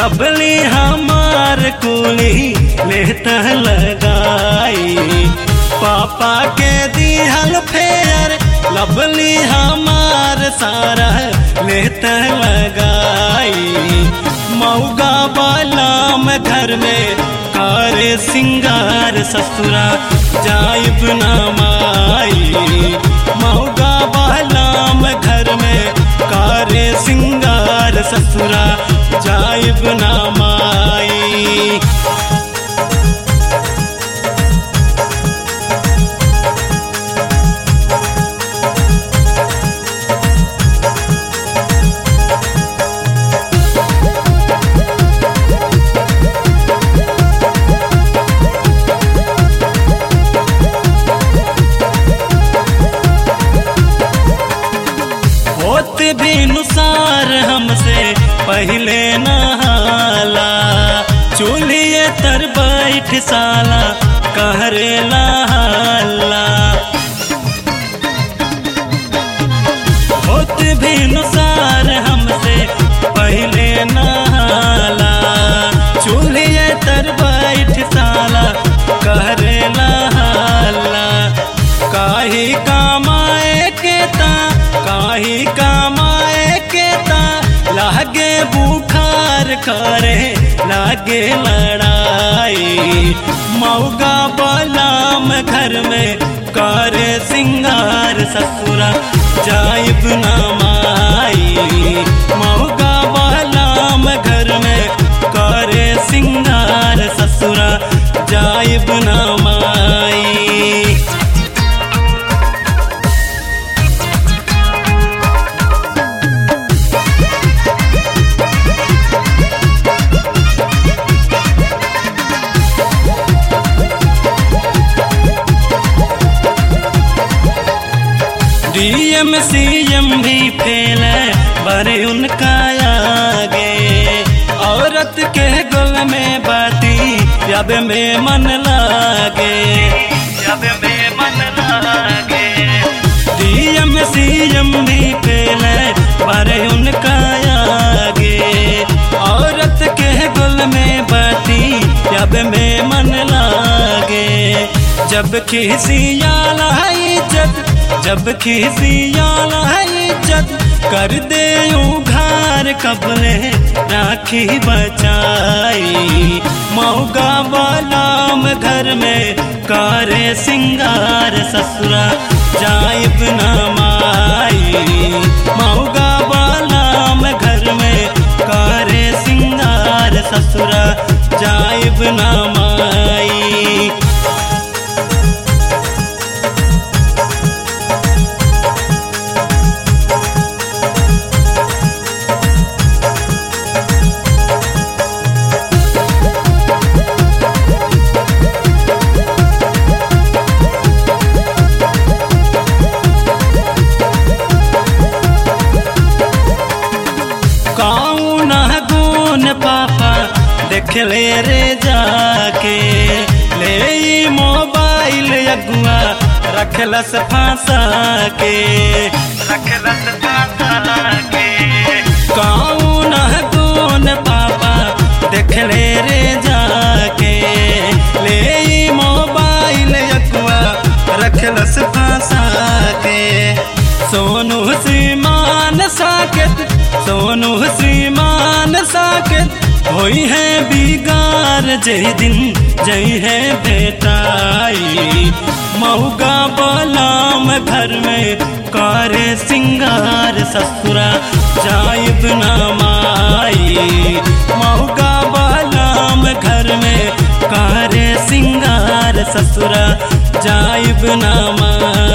लबली हमार कुली लेता लगाई पापा के दिहल फेयर लबली हमार सारा लेता लगाई मऊगा बालाम घर में कारे सिंगार ससुरा जाइब ना माई मऊगा बालाम घर में कारे सिंगार ससुरा जाइब ना माई होत भी नुसार हमसे पहले नहाला चूल्हे तर बैठ साला कहरे हाला होत भी नुसार हमसे पहले नहाला चूल्हे तर बैठ साला कहरे हाला काही कमाए के ता काही कमाए के ता लागे बुखार करे लागे लड़ाई मऊगा बलाम घर में करे सिंगार ससुरा जाइब ना माई मऊगा बलाम घर में करे सिंगार ससुरा जाइब ना माई डीएम सीएम भी फेल बड़े उनका आगे औरत के गल में बाती जब में मन लागे जब में मन लागे डीएम सीएम भी फेल बड़े उनका आगे औरत के गल में बाती जब में मन लागे जब खिसियाला इज्जत जब खिसियाला इज्जत कर दे उघार कबले राखी बचाई मऊगा बालाम घर में कारे सिंगार ससुरा जाइब ना माई मऊगा बालाम घर में कारे सिंगार ससुरा जाइब ना माई कौन गुन पापा देख ले रे जाके ले ई मोबाइल अगुआ रखलस फांसा के रखलस फांसा के कौन गुन पापा देख ले रे जाके ले ई मोबाइल अगुआ रखलस फांसा के सोनू सीमान साकेत सोनू सीमान साकेत होई है बिगार जय दिन जय है बेटाई मऊगा बलाम घर में कारे सिंगार ससुरा जाइब ना माई मऊगा बलाम घर में कारे सिंगार ससुरा जाइब ना माई